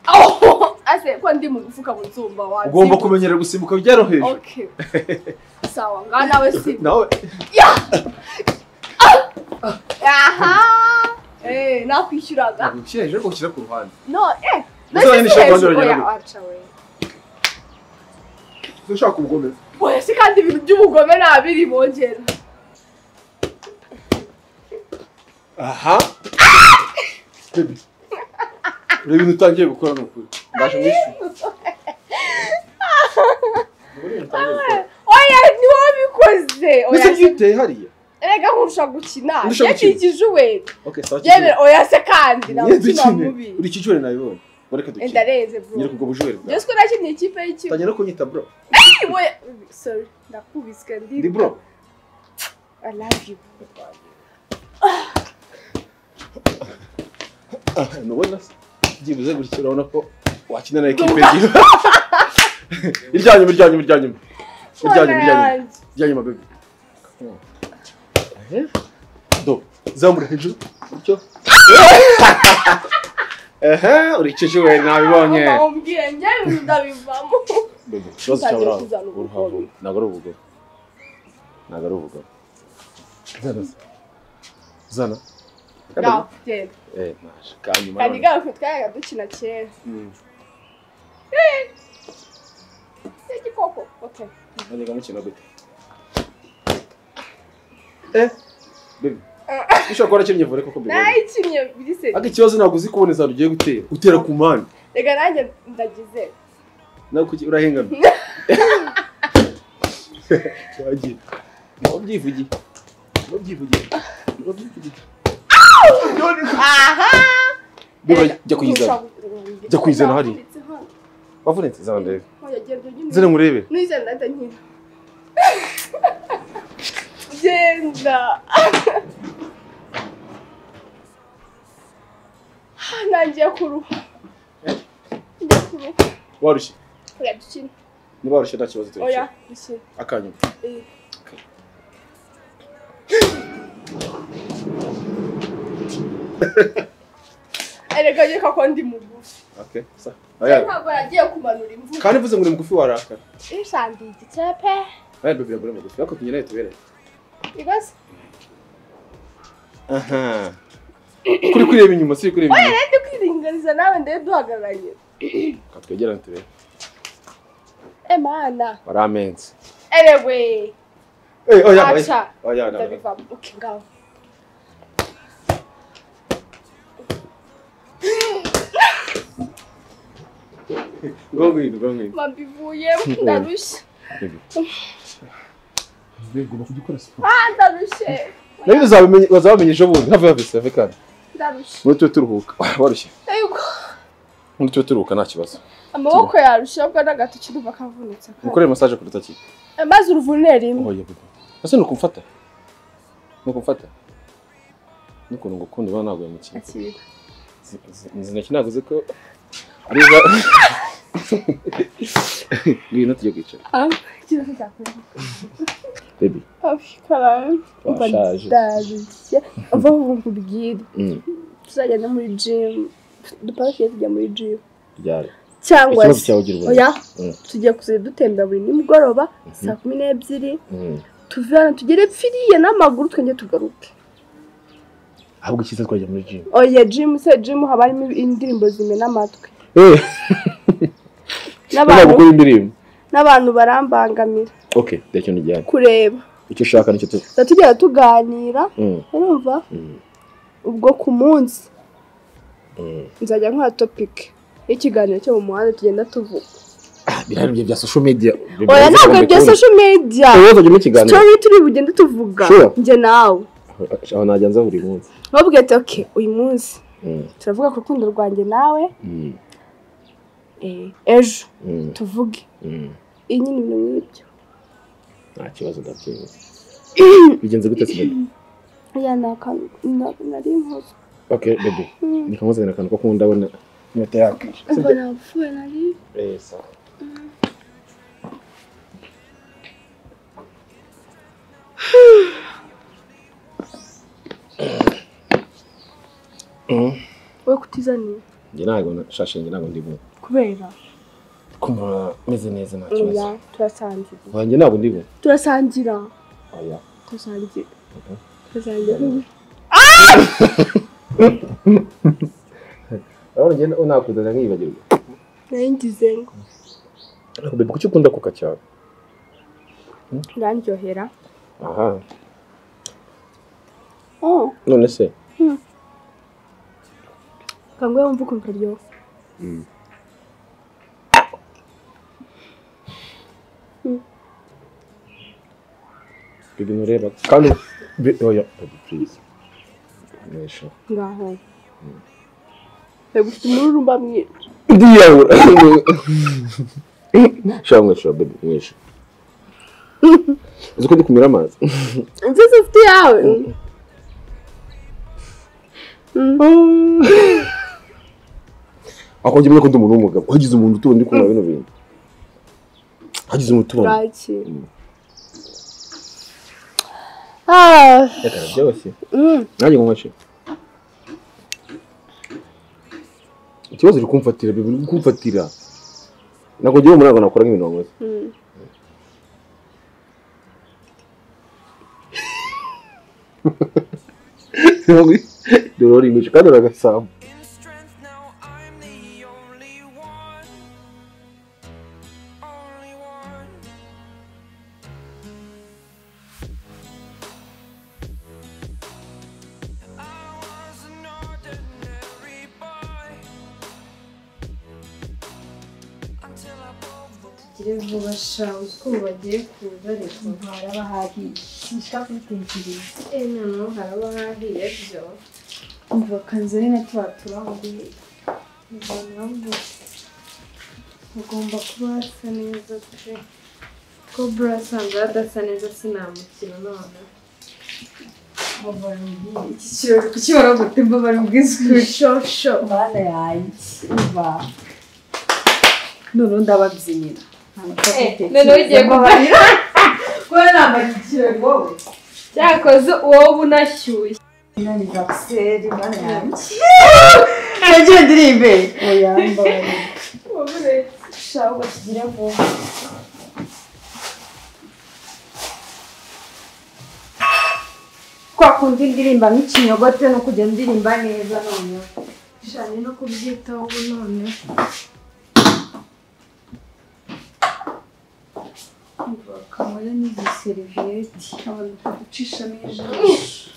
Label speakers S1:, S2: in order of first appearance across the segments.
S1: aho ase ko ndi mu gufuka mu nzumba wazi
S2: ugomba kumenyera gusimbuka byaroroheje
S1: okay sawa nga nawe si
S2: nawe
S1: ya aha eh nakwishyuraga
S2: ushyira hejuru ariko ushyira ku ruhande
S1: no eh
S2: Uzabona
S1: nasi si
S2: ishakondo
S1: hejuru
S2: uragera
S1: oya,
S2: gute?
S1: aca we
S2: ushaka ubugomero
S1: oya si kandi ibintu by'umugome nabiri bongera
S2: aha Baby, ureba ibintu utangiye gukora ni ukuri ndaje mu isi
S1: oya ni wowe bikoze
S2: ndetse
S1: oya se-
S2: byiteye hariya
S1: erega nkurusha gukina
S2: Ndusha gukina.
S1: yakikije uwe
S2: okay sawa
S1: yemera oya se kandi nawe
S2: kimwe
S1: umutima mubi
S2: uri kijure nabibonye wareka
S1: Eh,
S2: dukine
S1: ndareze bro
S2: nyereka ubwo bujurere bwawe
S1: Jose ko nakinnye ikipe y'ikigo
S2: tangira no kunyita bro
S1: Oya, sorry ndakubiswe
S2: ndi bro
S1: I love you
S2: Ah, nubona se byibuze gutya urabona ko wakina na ekipe ebyiri iryanyuma iryanyuma iryanyuma iryanyuma iryanyuma
S1: yanjye
S2: iryanyuma bebe Eh, do zamura hejuru gutyo ehe urikije we nabibonye
S1: Mama umbwiye njyewe ibintu ndabivamo
S2: bebe ikibazo cyawe
S1: Nzagira
S2: uraho
S1: kuzana ubugome.
S2: uraho ntabwo ari ubugome ntabwo ari ubugome zana se. zana
S1: Ngaho, genda
S2: eh naje kanyuma
S1: kandi
S2: none.
S1: gaho twayaga dukina kera
S2: Mm.
S1: se gikoko okay
S2: Hadi mukino gute? Eh, baby. Ushobora kuba warakinnye vore koko baby.
S1: nayikinnye biri se
S2: Ariko ikibazo ntabwo uzi kuboneza ugiye gutera. Utera ku mpande.
S1: reka nanjye ndagize
S2: Nawe kuki urahengana? Wagiye. Nawe ubyivugiye. Nawe ubyivugiye. Nawe ubyivugiye.
S1: aha
S2: Biba
S1: Erega,
S2: jya kuyizana.
S1: kurusha-
S2: Jya kuyizana hariya.
S1: Ndakubitse hano.
S2: Wavunitse zana ndebe.
S1: Oya, genda unyine.
S2: Zene murebe.
S1: Nuyizana ndahita nkina genda Ah, nangiye kuruha ngiye kuruha
S2: Warushye.
S1: oya dukine
S2: Niba warushye nta kibazo turi.
S1: oya dukine
S2: Akanyuma.
S1: Eh. erega reka ko ndi mugufi
S2: Okay. Sa. Aya.
S1: ntabwo nagiye kumanura imvura
S2: Kandi mvuze ngo ni mugufi warakara.
S1: ishandiye igitepe
S2: Aya baby yagura mugufi. Ariko tunyine nawe tubereye.
S1: igoze
S2: Aha. Kuri kureba inyuma, si kureba inyuma.
S1: ndi kwiringaniza nawe ndebe duhagararanye
S2: Ka twegerane turebe.
S1: emana
S2: Wari amenze.
S1: erewe
S2: Eh, oya, oya.
S1: aca
S2: Oya, oya, oya.
S1: ndabivamo okay ngaho
S2: Ngo ngwino, ngo ngwino.
S1: mbivuyemo ndarushye
S2: Ugomba kujya ukora siporo.
S1: ah ndarushye
S2: Nabi uzabimenya, bazabamenya ejo bundi. Have have safe kandi.
S1: ndarushye
S2: Muri twe turuhuka. Warushye.
S1: ariko
S2: Muri twe turuhuka nta kibazo.
S1: amaboko yarushye ubwo n'agatoki ndumva kavunitse
S2: Ukoreye massage kuruta ki?
S1: maze uruvune rimwe
S2: Oya bebe. Ese nuko mfata. Nuko mfata. Nuko ngo kundi bana naguye mu kintu.
S1: akira
S2: Nzi naki naguze ko ariza Ngwino tujye kwicara.
S1: ah ikintu cyakora
S2: Baby.
S1: afikaram umva
S2: Washaje.
S1: ndarushye umva ubu nkubwire
S2: Mm.
S1: tuzagenda muri gym dupakiye tujya muri gym
S2: Ryari.
S1: cyangwa
S2: Ikibazo
S1: se
S2: cyawe ugira ubona.
S1: oya
S2: Mm.
S1: tugiye kuzajya dutembera buri nimugoroba saa kumi n'ebyiri
S2: Mm.
S1: tuve hano tugere pfiriye n'amaguru twenge tugaruke
S2: ahubwo icyiza twajya muri jimu
S1: oya jimu se jimu haba harimo indirimbo zimena amatwi
S2: ntabwo
S1: n'abantu
S2: gukora indirimbo
S1: n'abantu barambangamira
S2: okay reka ikintu gihari
S1: kureba
S2: icyo ushaka nicyo tu
S1: tuba tugenda tuganira
S2: Mm,
S1: urumva
S2: mm,
S1: ubwo ku munsi
S2: mm.
S1: nzajya nkora topike y'ikiganiro cyo mu muhanda tugenda tuvuga
S2: Ah, birahari ibyo bya social media
S1: oya ntabwo bya
S2: media
S1: social media
S2: wowe uzajya mu kiganiro
S1: story turi bugende tuvuga
S2: Sure.
S1: njye nawe
S2: aho najya nza buri munsi
S1: nubwo ati ok uyu munsi
S2: Mm,
S1: turavuga ku rukundo rwanjye nawe
S2: mm,
S1: eh, ejo
S2: mm,
S1: tuvuge
S2: mm.
S1: iyi nyine ibintu nk'ibyo
S2: nta kibazo ndabyibuze bigenze gute se baby
S1: oya ni akantu na- nari nkoze
S2: okay baby ni kamuzanira akantu ko kuba ndabona inyota yakwishe
S1: ubwo napfuye nari
S2: eh sawa
S1: wowe kutizaniye
S2: njye ntabwo shashinge ntabwo ndi bubu
S1: kubera
S2: kumva meze neza nta kibazo
S1: oya turasangira
S2: wanjye ntabwo ndi bubu
S1: turasangira
S2: oya
S1: turasangira turasangira
S2: urabona njye nakuzana nkiyibagirwa
S1: nayingize ngo
S2: ariko bebe kuki ukunda kuka cyane
S1: urandyohera
S2: aha
S1: oh
S2: none se
S1: kangwe wumva ukuntu karyoha
S2: ibintu ureba kandi be- oya baby please nesha
S1: ngaho bagufite umururumba mwinshi
S2: ndiyabura shaka mweshura baby mwesha uzi ko ndi kumira amazi
S1: nziza ufite iyawe
S2: ako njye mwe ko ndi umuntu w'umugabo hagize umuntu utubona ndi kumva bino bintu hagize umuntu utubona
S1: bwaki
S2: Mm.
S1: Ah,
S2: reka byose
S1: mm,
S2: nanjye ngo nkoce ikibazo uri kumfatira bibi uri kumfatira ntabwo ngewe muri ntabwo nakora nk'ibintu wakoze
S1: mm.
S2: dore urimisha kandi uragasambu
S3: in strength now I'm the only one only one I was an ordinary boy until I broke the
S4: bakire vuba sha uzi ko ubu bagiye kuza ariko haraba hahiye sinshaka kubitekereza eh noneho haraba hahiye byo umva kanzani na tuba turanguye muganga ngo ugomba kuba hasa neza pe ko bura asanzwe adasa neza sinamukira none iki kirori kuki baragutemba bari bwizwe shosho
S5: Mana yanjye uba noneho ndababyinyira
S4: noneho ugiye kubarira
S5: kuba nambara ikirori wowe
S4: cyakoze uwo unashyuye
S5: inaniza giseri mana yanjye nagiye ndirimbe oya mbabarira ushaka ngo kigire vuba kwa kundi ndirimba nk'ikinyogote no kujya ndirimba neza noneho
S4: cyane no kubyitaho ubu none
S5: kamara n'izi seriviyeti abantu baducishamo ijisho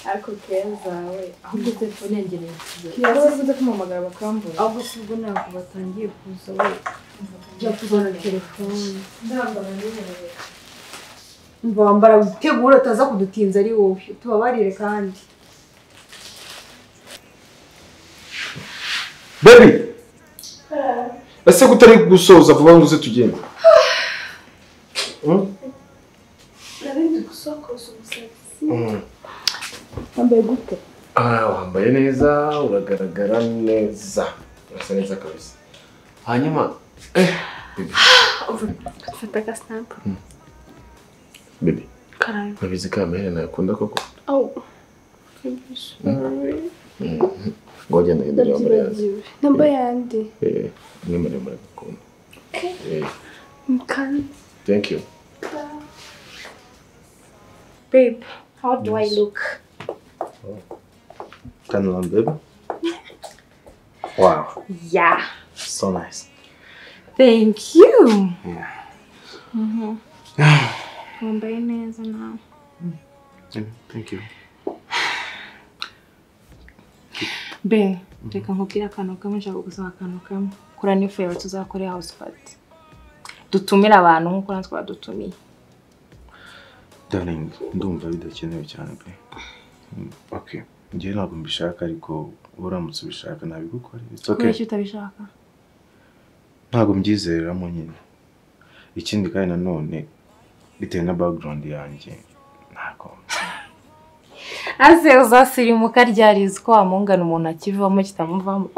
S4: ariko keza we ahubwo telefone yanjye nayisize
S5: yavuze ko umumagara bakambura
S4: ahubwo si ubwo ntabwo batangiye kuza we
S5: jya kuzana telefone
S4: ndambara n'umuntu
S5: umva wambara witegure utaza kudutinza ari wowe tubabarire kandi
S2: baby ese ko utari gusoza vuba ngo uze tugende Hmm?
S4: narindi gusokoza umusatsi
S2: Hmm.
S1: wambaye gute
S2: Ah, wambaye neza uragaragara neza urasa neza kabisa hanyuma eh, baby,
S1: fata agasampu
S2: baby
S1: karayuma
S2: ntabizi ka maherena yakunda koko
S1: awu Sorry.
S2: ngo wagenda hindura ya murezi
S1: ndabyibagiwe namba yandi
S2: umwe muremure agakunda Eh,
S1: mukanda
S2: thank you
S4: babe how do i look
S6: Kind of long, baby. Wow,
S4: yeah
S6: so nice.
S4: thank you
S1: wambaye neza nawe
S6: Thank you.
S4: be reka nkubwire akantu kamwe nshaka gusaba akantu kamwe kora ni favorite tuzakorera house party dutumire abantu nk'uko natwe badutumiye
S6: Darling, ndumva bidakenewe cyane pe. Mm, Okay. Njye ntabwo mbishaka ariko uramutse ubishaka nabigukora. It's
S4: kubera
S6: okay.
S4: icyo utabishaka
S6: Ntabwo mbyizereramo nyine. Ikindi kandi nanone bitewe na background yanjye ntabwo
S4: ase uzasirimuka ryarizi ko wamungana umuntu akivamo kitamuvamo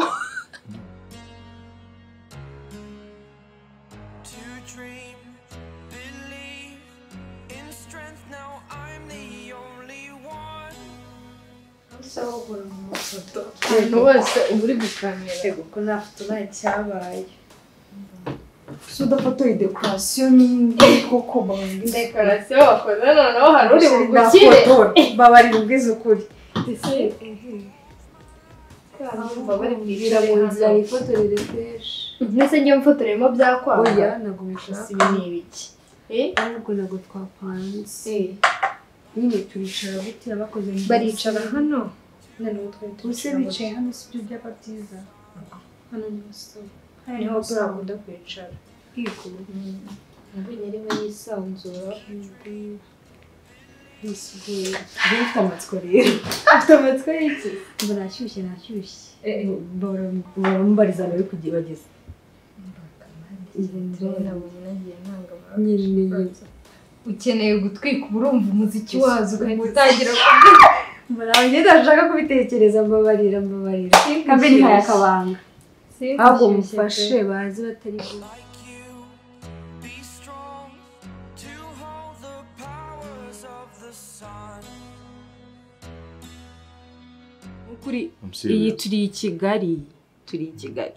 S3: to dream, believe in strength. Now I'm the only one.
S4: ndashaka kugura umuntu
S7: ifoto ahantu hose uba uri gukamera kuko nta foto nta cyabaye
S8: si udafotoye dekorasiyo n'indi koko bababwira
S7: dekorasiyo wakoze noneho hari uri bugukire
S8: ubukire babarira ubwiza ukuri
S7: mbese njye mfotoreyemo byakwanga
S1: oya ntabwo bishaka
S7: ibi ni ibiki Eh?
S1: ahubwo ntabwo twapanze
S7: Eh,
S1: nyine turicara gutya bakoze neza.
S7: baricara hano noneho twari
S8: ubuse
S7: twicara
S8: bicaye hano si byo byaba byiza
S7: hano ni umusore
S8: hano
S7: niho
S8: niho turabona
S7: bakunda kwicara
S1: Kwikura.
S7: mbonye arimo yisanzura
S1: Nisigaye.
S8: ufite amatsiko rero
S7: afite amatwi y'iki
S1: Ubu nashyushye nashyushye
S8: barambariza nawe kugiye bageze
S1: nyine
S7: ukeneye gutwika uba urumva umuziki wazo ugahita utangira
S8: barambye ntashaka kubitekereza mbabarira mbabarira kambe
S7: Inshyushyu.
S8: ntihaye akabanga
S7: kubyina
S8: ahubwo mufashe bazi batari bwo
S3: like you. Be strong to hold the powers of the sun.
S9: kuri
S2: Umusore
S9: iyi
S2: we-
S9: turi i kigali turi i kigali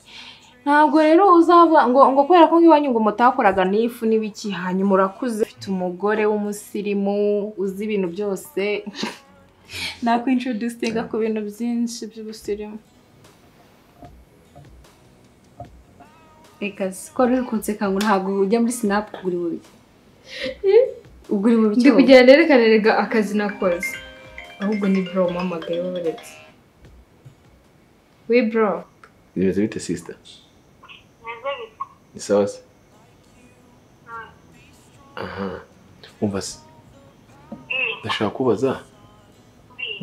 S9: ntabwo rero uzava ngo ngo kubera ko nk'iwanyu ngo mutakoraga n'ifu n'ibiki hanyuma urakuze ufite umugore w'umusirimu uzi ibintu byose nakwintroducinga ku bintu byinshi by'ubusirimu
S10: reka si ko wari uri kunseka ngo ntabwo ujya muri sinapu kugura imibiri ugura imibiri
S7: ndi kugira nerekane rega akazi nakoze ahubwo ni bro umpamagaye wabaretse we bro
S11: Bimeze bite sister? Ni sawa se? Aha. Umva se. Ndashaka kubaza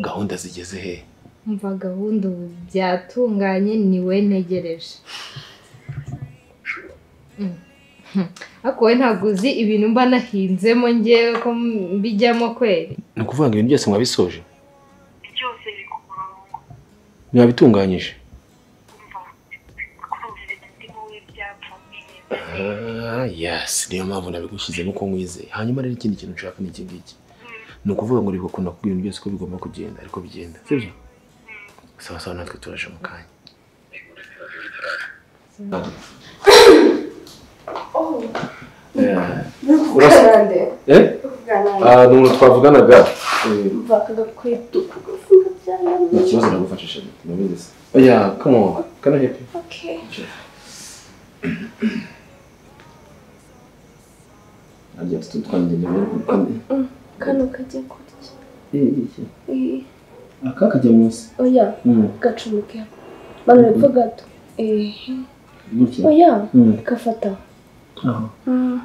S11: gahunda zigeze he?
S7: umva gahunda ubu byatunganye ni we ntegereje Mm. ariko wowe ntabwo uzi ibintu mba nahinzemo ngewe ko mbijyamo kweri
S11: Ni ukuvuga ngo ibintu byose mwabisoje? Byose biri ku murongo. Mwabitunganyije? Ah, yes, niyo mpamvu nabigushyizemo ko nkwizeye. Hanyuma rero ikindi kintu nshaka ni iki ngiki. Ni ukuvuga ngo reka kuntu kubwira ibintu byose ko bigomba kugenda ariko bigenda, sibyo? Sawa sawa natwe turaje mu kanya. Eh, urasa-
S8: karande
S11: eh? Ah, ni umuntu twavuganaga. Eh,
S8: mvakaga kwetu
S2: Nta kibazo nagufashije nabizi se.
S11: Yeah, come on. Can I help you?
S2: Harya tutu twanjye nyabera kandi.
S1: kano kajya kurya
S2: Eh, iki.
S1: Eh,
S2: Aka kajya munsi.
S1: oya
S2: Mm.
S1: gacumike bano epfo gato Eh,
S2: Gutya.
S1: oya
S2: Mm.
S1: gafata
S2: Aho.
S1: Mm.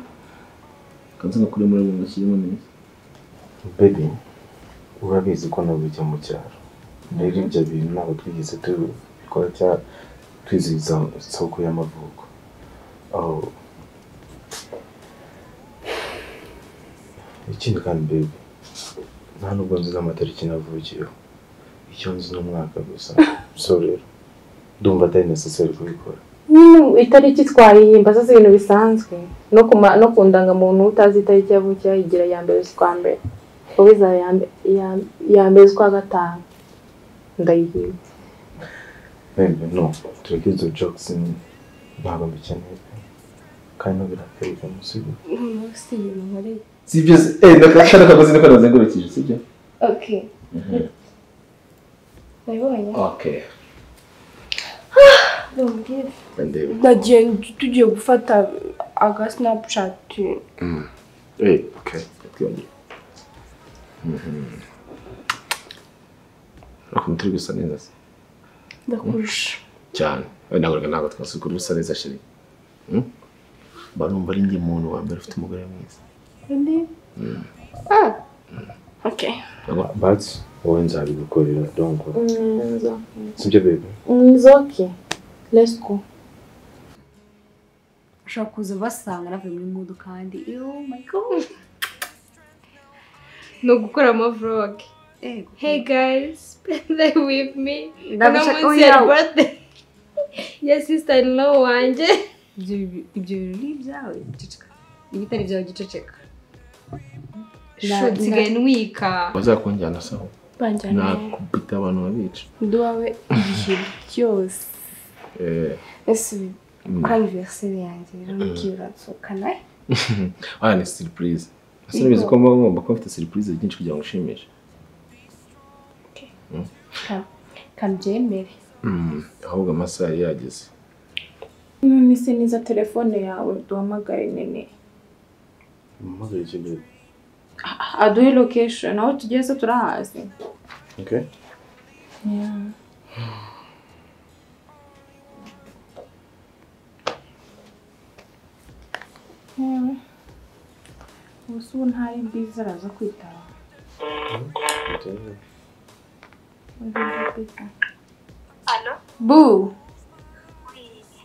S2: Kanze ngakure muri mu ntoki irimo neza. Baby, urabizi ko nabujya mu cyaro. Rero ibyo bintu ntabwo twigeze tubikora cyangwa twizihiza isoko y'amavuko. Aho ikindi kandi baby, nta nubwo nzi n'amatariki navukiyeho. Icyo nzi ni umwaka gusa. So rero, ndumva atari necessary kubikora.
S9: nyine itariki twayihimba zose ibintu bisanzwe no ku ma- no ku ndangamuntu utazi itariki yavukiyeho igira iya mbere z'ukwa mbere wowe izaba iya mbe- iya- iya mbere z'ukwa gatanu ndayihimba
S2: Baby, no. Tureke izo jokes ni- ntabwo mbikeneye pe. kandi ntabwo birakwereka musigo
S1: umunsi inyuma muri
S2: sibyo se eh ndakashaka akagozi niko nazengurukije sibyo
S1: okay nabibonye
S2: okay
S1: ndumvise
S2: ndebe
S1: nagiye tugiye gufata aga snapchat
S2: eh okay twongeye ukuntu turi gusa neza se
S1: ndakurusha
S2: cyane we ntabwo ntabwo twasukura usa neza shiri barumva ari njye muntu wa mbere ufite umugore mwiza
S1: okay
S2: but wowe nzabigukorera don't worry sibyo baby
S9: nzoke let's go
S10: ushobora kuza basanga navuye muri mudu kandi oh my god
S7: ni ugukora amavloge
S10: Ego.
S7: hey guys play with me uno
S10: Ndagusha-
S7: munsi
S10: oya.
S7: ya birthday ya sister in law wanjye
S10: ibyo ibyo birori ni ibyawe giceceka ibitari byawe giceceka
S7: Shu, nsigaye ntwika
S2: bazakunjyana sawa
S1: banjyana iwawe
S2: nakubita abantu babica
S1: ndi uwawe ibihe byose
S2: Eh,
S4: ese
S2: mm.
S4: ko aniveriseri yanjye rero n'igihe uransuka nawe
S2: ah ni siripurize ese ntibizi ko muba mugomba kuba mfite siripurize nyinshi kugira ngo ushimishe
S4: kandi byemere
S2: Mm, ahubwo amasaha yari yageze
S9: none se niza telefone yawe duhamagare nene
S6: Umuhamagare iki gihe?
S9: aduhe location aho tugeze turahazi
S6: Okay?
S9: gusa ubu ntari bwiza araza kwitaba
S6: Okay.
S9: bu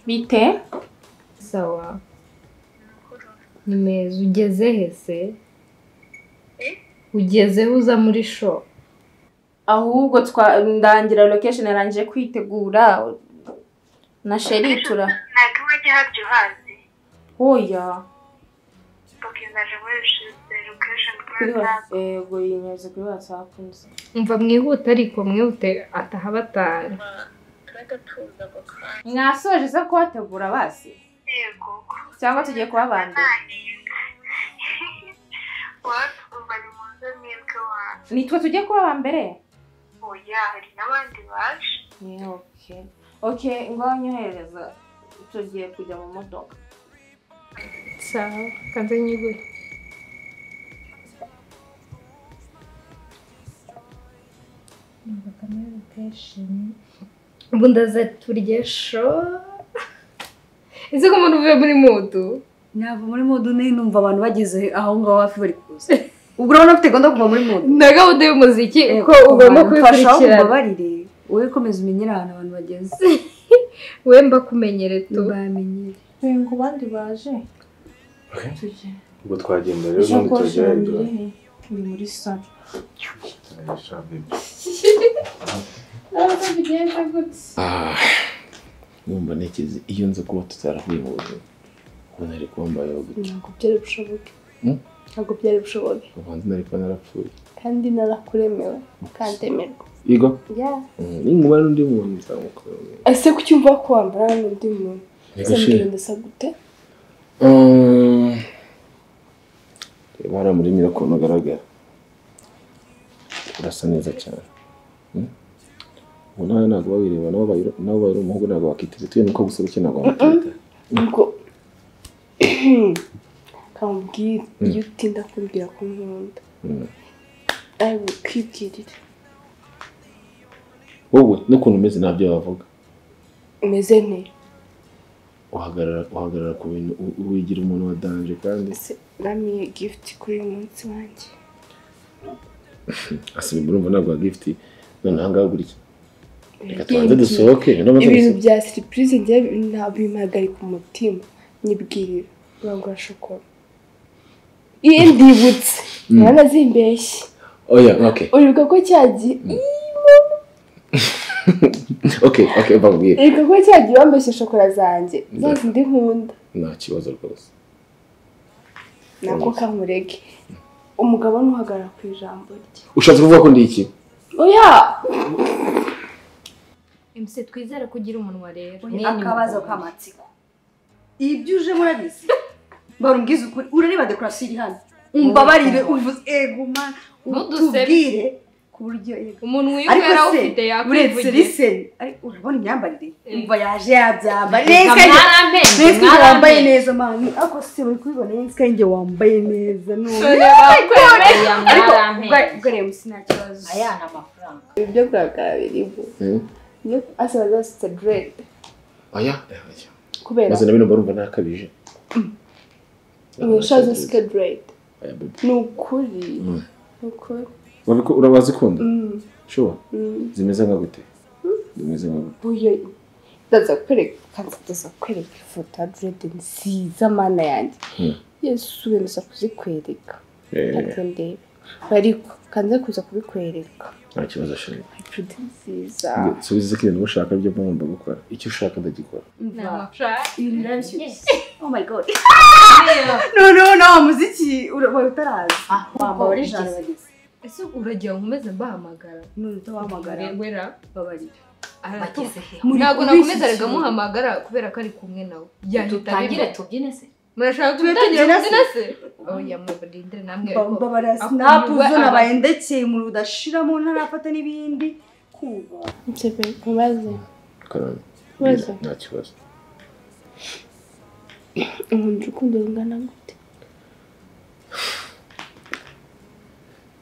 S9: bite
S7: sawa ni meza ugeze he se ugeze he uza muri sho
S9: ahubwo twa ndangira location yarangije kwitegura na sheri tura
S12: ntabwo wajya habyo uhazi
S9: oya
S12: bakizaje muri rushize lokesheni
S9: kuri
S12: kuri
S9: wa- yego yinyuze kuri whatsapp nzi
S7: umva mwihute ariko mwihute ataha batanu
S12: turajya tuza ako kanya
S9: mwasoje se kubategura basi
S12: yego
S9: cyangwa tugiye kuba abandi
S12: wowe bari mu nzu mwebwe wanyu
S9: nitwe tujye kuba aba mbere
S12: oya hari n'abandi baje
S9: Yeah, okay okay ngaho nyoherereza tugiye kujya mu modoka
S7: sawa kanze nyigure ubu ndaza turye sho ese ko umuntu uvuye muri mudu
S8: ntabwo muri mudu nari numva abantu bageze aho ngaho hafi bari kuza ubwo urabona ko utagomba kuva muri mudu
S7: na gahunda y'umuziki uko
S8: Yego,
S7: ugomba
S8: abantu fasha aho
S7: kubikurikirana
S8: umbabarire wowe komeza umenyere ahantu abantu bageze
S7: we mbakumenyere tu
S8: bamenyere
S1: ngo abandi baje
S6: Ubwo twagenda rero ubundi turagerageza.
S1: ni muri salo
S6: Ay, shabi.
S2: Ah, numva ntekereza iyo nza kuba tutarahuye mu buzima ubu nari kuba mbayeho gutya
S1: ntabwo byari bushoboke
S2: Hmm?
S1: ntabwo byari bushoboke
S2: ubanza nari kuba narapfuye
S1: kandi narakuremewe ukandemerwa
S2: yego
S1: ya
S2: Mm, ninkuba n'undi muntu nzamukora
S1: ese kucyumva ko wambara n'undi muntu ese mbwira ndasa gute
S2: reba hariya muri mira ukuntu ugaragara urasa neza cyane Mm? ubu nawe ntabwo babireba nabo bayiro- nabo bayira umuhungu ntabwo bakiteze tuye nuko gusa gutya ntabwo bakiteze
S1: ubwo kamubwire iyo utinda kumbwira ko nkunda
S2: Mm.
S1: ari bukwibwirire
S2: wowe n'ukuntu umeze ntabyo bavuga
S1: umeze nte
S2: uhagarara uhagarara ku bintu u- wigira umuntu wa danje kandi
S1: ese uramiye gift kuri uyu munsi wanjye
S2: asiba urumva ntabwo wa gift none aha ngaha gutya reka tubanze
S1: Ibintu-
S2: dusohoke noneho
S1: ibintu
S2: tuzi-
S1: bya siripurize njye ntabwo bimpagarika umutima nyibwirira urangura shokora iyi ndibutse naranazimbeshye
S2: oya okay
S1: uribuka ko cyagiye
S2: okay okay bakubwire
S1: uribuka ko cyagiye wambeshye shokora zanjye za zindi nkunda
S2: nta kibazo rwose
S1: nako kamurege umugabo ntuhagarara ku ijambo rye
S2: ushatse kuvuga ko ndi iki
S1: oya
S7: mc twizere ko ugira umunwa rero
S8: akabazo k'amatsiko ibyo uje murabizi barumbwiza ukuri urareba dekorasiyo iri hano umbabarire uvuze ego mana
S7: Ntudusebe.
S8: utubwire ku buryo ego
S7: umuntu
S8: ariko
S7: wiyumvira
S8: se
S7: awufite
S8: uretse
S7: yakwivugira
S8: liseni ariko urabona imyambarire
S7: Eh.
S8: umva yaje yabyambara
S7: Reka
S8: neza
S7: mwaramenye,
S8: Mwese ujya wambaye
S7: mwaramenye.
S8: neza mani ariko se bari kubibona yinsi kanjye wambaye neza none
S7: Dore bakwemeye, mwaramenye.
S8: ubwareba musi nta kibazo
S7: aya ni amafaranga
S1: ibyo kurakara biriho
S2: Mm.
S1: iyo asaba zasutse direde
S2: oya eh, oya
S1: kubera
S2: maze na bino mbarumva ntakabije
S1: inyesha zasutse direde
S2: Oya, baby.
S1: ni ukuri
S2: Mm.
S1: ni ukuri
S2: Wabiko- urabazikunda
S1: Mm,
S2: shuwa
S1: mm.
S2: zimeze nka gute zimeze nka gute
S1: uyo ndaza kukwereka kanza ndaza kukwereka ifoto ya direde nziza mana yanjye
S2: Hmm.
S1: yesu we ndaza kuzikwereka
S2: Eh,
S1: kanze ndebe bariko kanze kuza kubikwereka
S2: nta kibazo shuri
S1: direde nziza
S2: subiza ko ibintu ushaka byo mba ngomba gukora icyo ushaka ndagikora
S7: ni
S8: umva
S7: amafaranga
S8: ibintu birabishyushye
S7: Yes.
S8: oh my god noneho nawe muziki urabaye utarazi wambaye ijana bageze
S7: ese uragira ngo nkomeze mbahamagara
S8: none wahamagara
S7: ngwera
S8: babarira
S7: Bageze
S8: he?
S7: ntabwo
S8: Muri iki
S7: nakomeza
S8: gihe.
S7: reka muhamagara kubera ko ari kumwe nawe
S13: Dutangire tubyine se
S7: murashaka
S8: Tube
S7: gutangira
S8: tubyina
S7: kubyina
S8: se?
S7: se oya murindire namwe
S8: Mba-
S7: ariko
S8: mbabara
S7: akumva
S8: sinapu zo
S7: aba-
S8: nabayendekeye mu rudashiramo ntarafata n'ibindi kuba
S1: Mubaze.
S2: karani
S1: Ibibazo?
S2: nta kibazo
S1: Nkunda urukundo rungana gute?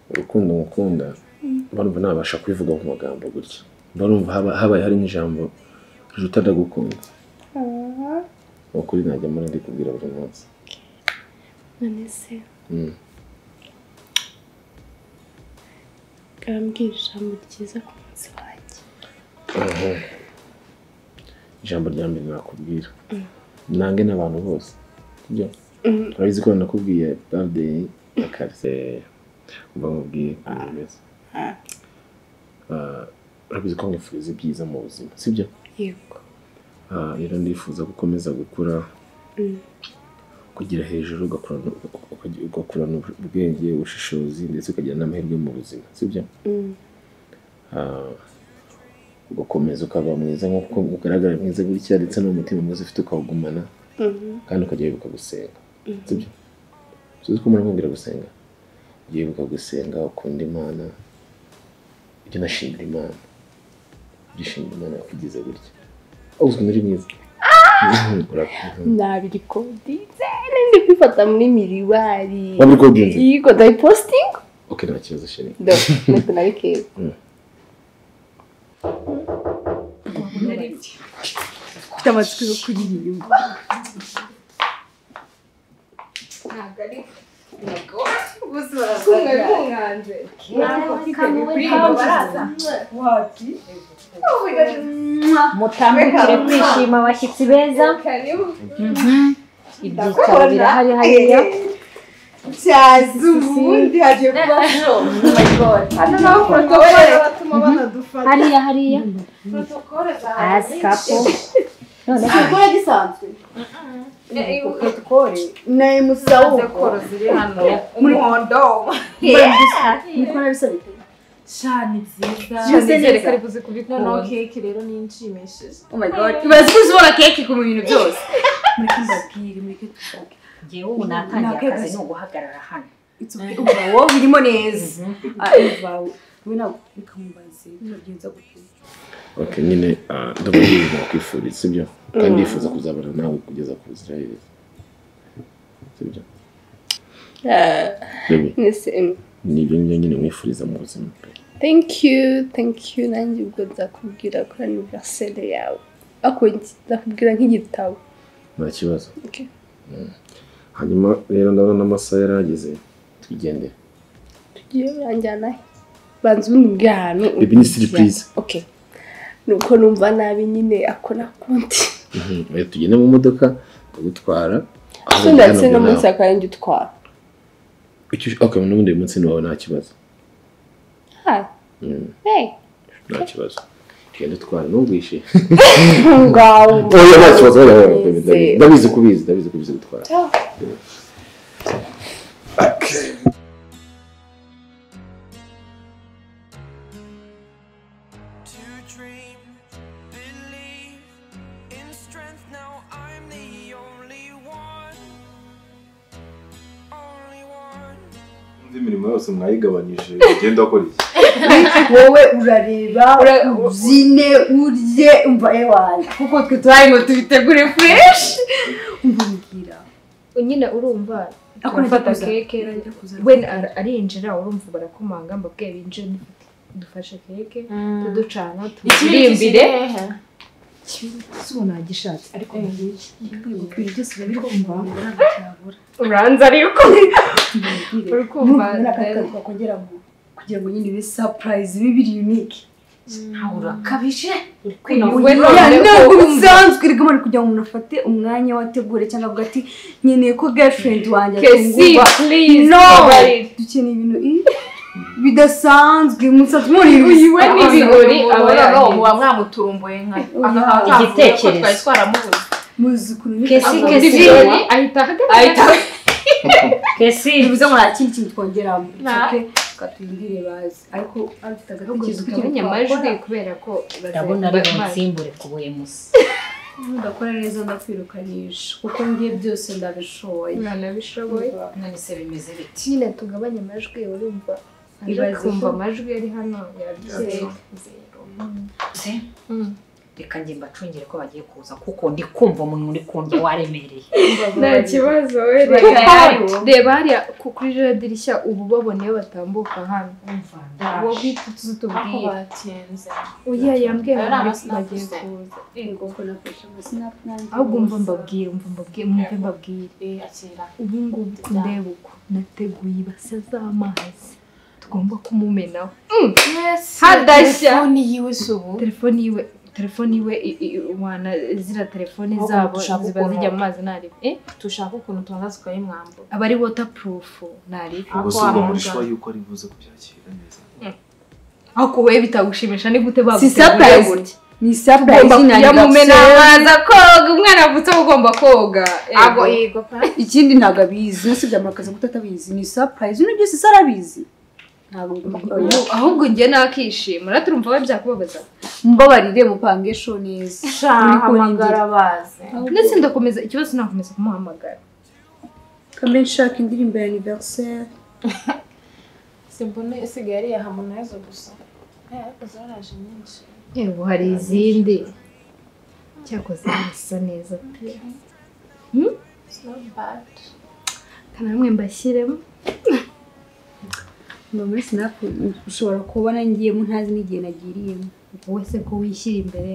S2: urukundo ngukunda
S1: Mm.
S2: barumva nabasha kubivuga mu magambo gutya barumva haba- habaye harimo ijambo riruta ndagukunda
S1: Ah,
S2: ni ukuri najya muri ndikubwira buri munsi
S1: none se
S2: Mm.
S1: karambwira ijambo ryiza ku munsi wanjye.
S2: Aha. ijambo rya mbere nakubwira
S1: Mm.
S2: nange n'abantu bose sibyo
S1: Mm.
S2: urabizi ko nakubwiye birthday ya karise mba mubwiye umuntu wese Ah, urabizi ko mwifuriza ibyiza mu buzima sibyo
S1: Yego.
S2: Ah, rero ndifuza gukomeza gukura
S1: Mm.
S2: kugira hejuru ugakurana ukagira- ugakurana ubwenge ubushishozi ndetse ukagira n'amahirwe mu buzima sibyo
S1: Mm.
S2: Ah, ugakomeza ukaba mwiza nk'uko ugaragara mwiza gutya ndetse n'umutima mwiza ufite ukawugumana
S1: Mhm.
S2: kandi ukajya wibuka gusenga
S1: Mhm.
S2: sibyo tuzi ko murakubwira gusenga ujya wibuka gusenga ukunda imana ujya unashimira imana ujya ushimira imana yakugize gutya uzwi muri mwiza Mhm, urakoze.
S1: Nabikodinze nindi kwifata muri miriwari.
S2: Wabikodinze?
S1: Yego ndayipostinga.
S2: ok nta kibazo sheri
S1: Do, ntabwo nabikeka.
S8: mfite amatsiko yo kuririmba
S7: ntabwo ari
S4: Bose
S7: barakunganze.
S4: Ntabwo mfite kuririmba baraza.
S8: Wati.
S13: mutambukire kwishima abashyitsi beza Mhm. ibyicaro
S8: Ndakubona.
S13: birahari hariya
S8: cyaza ubundi hagiye kuba show hano naho protokole batuma banadufata
S13: hariya hariya
S8: protokole za
S13: asikapo
S8: protokole gisanzwe protokole na emusawuko muri mondo mukora bisabite
S5: cyane byiza
S8: Yuzuye neza.
S5: Nizere ko ari buze kubikunda.
S8: Noneho
S5: keke rero ni inshimishije
S8: oh my god urazi ubona keke ku bintu byose
S13: mureke mbabwire mureke dushake ngewe ubu natangiye
S8: Nakwe
S13: akazi ni
S8: gusa.
S13: uguhagarara hano
S8: ubawo birimo neza Ah, ubawo we ntabwo bikamubaze binagenza gutyo
S2: ok nyine ah, ndababwira nakwifuriza sibyo kandi
S8: Mm.
S2: ndifuza kuzabana nawe kugeza ku buzira heza sibyo
S1: Ah,
S2: Baby.
S1: nese, mm.
S2: nibyo nibyo nyine mwifuriza mu buzima
S1: Thank you, thank you. Nanjye ubwo nzakubwira kuri anniversary yawe. Ako nzakubwira nk'igitabo.
S2: nta kibazo
S1: Okay.
S2: Mm. hanyuma rero ndabona amasaha yarageze twigendere
S1: tugiye uranjyana he banza umbwira ahantu
S2: Baby, ni surprise.
S1: okay nuko numva nabi nyine ako nakundi
S2: Mhm. Oya, tugende mu modoka ndagutwara Aho
S1: so ndetse
S2: ujya
S1: no
S2: nabwo
S1: munsi
S2: nawe.
S1: akaranjye utwara
S2: Icyo ush- ok n'ubundi uyu munsi ni wawe nta kibazo
S1: ha
S2: Mm,
S1: hey
S2: nta kibazo tugende twara ntugwishe
S1: ngaho
S2: Oya, nta kibazo oya, oya, oya, baby, ndabizi-
S1: Nizeye.
S2: ndabizi ko ubizi ndabizi ko ubizi gutwara
S1: Ciao.
S3: to dream, believe in strength. Now I'm the only one, only one.
S6: undi imirimo yose mwayigabanyije ugenda ukora iki
S8: wowe urareba ubyine urye umva ewana kuko twe turarimo tubitegure fureshi
S7: nyine urumva
S8: Ako najya
S7: turafata
S8: kuza.
S7: keke
S8: Najya kuza.
S7: we ar- arinjira urumva barakomanga mbabwiye binjire dufate dufashe keke tuducana turirimbire sibona gishatse ariko
S8: ibintu byose urabikumva
S7: uranza ariko uri kumva
S8: urakaruka kongera ngo kugira ngo nyine ube surprise ibe biri unique
S13: urakabije
S8: we ntabwo bisanzwe reka mari kugira ngo umuntu afate umwanya wategure cyangwa avuga ati nkeneye ko girlfriend wanjye atungurwa no dukeneye ibintu i- bidasanzwe musanzwe muri
S5: Uyu we ni ibigori aba yahiye. muba mwamuturumbuye nka
S8: Igitekerezo.
S5: twari twaramubuze
S8: muzukuru
S5: Kesi, kesi.
S8: ahita ahagarara
S5: Ahita-
S8: kesi bivuze ngo nta kindi kintu twongeramo
S5: Nta-
S8: It's okay.
S14: turindire bazi ariko afite agatekerezo
S7: gusa utamenya amajwi kubera ko
S13: ndabona ari bunsimbure ku buye musi
S14: udakora neza ndakwirukanisha kuko ngiye byose ndabishoboye
S7: nanabishoboye
S13: none se bimeze bite
S7: nyine tugabanye amajwi urumva aje
S14: Ibaze
S7: kumva
S14: ko-
S7: amajwi ari hano yabyera
S13: se reka njye mbacungire ko bagiye kuza kuko ndi kumva umuntu uri kundya waremereye
S7: nta kibazo we
S13: Reba
S7: reba
S13: hariya.
S7: reba hariya ku- kuri ririya dirishya ubu baboneyeho batambuka hano uwo bwite tuzi
S9: aho
S7: tubwira
S9: batinze
S7: oya yambwiye
S9: Ari
S7: ngo
S9: amasinapu
S7: bagiye
S9: se.
S7: kuza
S9: Ego, nakoresha amasinapu nanjye
S7: ahubwo mva
S9: gusa.
S7: mbabwire mva mbabwire mwumve mbabwire ubu ngubu ndeba uko nateguye ibase z'amazi tugomba kumumenaho Mm. hadashya
S9: telefoni yiwe si ubu
S7: telefoni yiwe telefoni yiwe i- i- wana zira telefoni
S9: Ahubwo
S7: zabo
S9: dushaka
S7: ziba
S9: ukuntu-
S7: zijya mu mazi ntarebe eh
S9: dushaka ukuntu tuhangazwa y'umwambo
S7: aba ari waterproof ntarebe
S9: Ubwo
S2: ubwo
S9: si
S2: si
S9: ubwo muri
S2: muri
S9: shwa
S2: shwa yuko ari buze kubyakira neza
S7: ariko wowe bitagushimisha ni gute
S14: Si
S7: baguteguriye
S14: surprise.
S7: gutya
S14: ni surprise
S7: Ugomba
S14: nyine
S7: kujya mu mena
S14: ndabusera.
S7: amazi akoga umwana avutse aba ugomba koga
S14: Abo
S7: Ego.
S14: yego pa. ikindi ntabwo abizi usibye amakazi kuko atabizi ni surprise ibintu byose se arabizi ntabwo
S7: Ubu, ahubwo njye nakishima rero turumva we byakubabaza
S14: mbabarire mupange sho neza
S7: hamagara
S14: baze
S7: ndetse ndakomeza ikibazo nakomeza kumuhamagara
S14: kambe nshaka indirimbo ya anniversaire
S9: simbone isigaye ari iya harmonize gusa Eh, ariko zaraje nyinshi
S7: yewe hari izindi cyakoze bisa neza pe Hmm?
S9: It's not bad.
S7: kana namwe mbashyiremo
S14: mba muri sinapu ushobora kubona ngiyemo ntazi n'igihe nagiriyemo
S7: wowe se ko wishyira imbere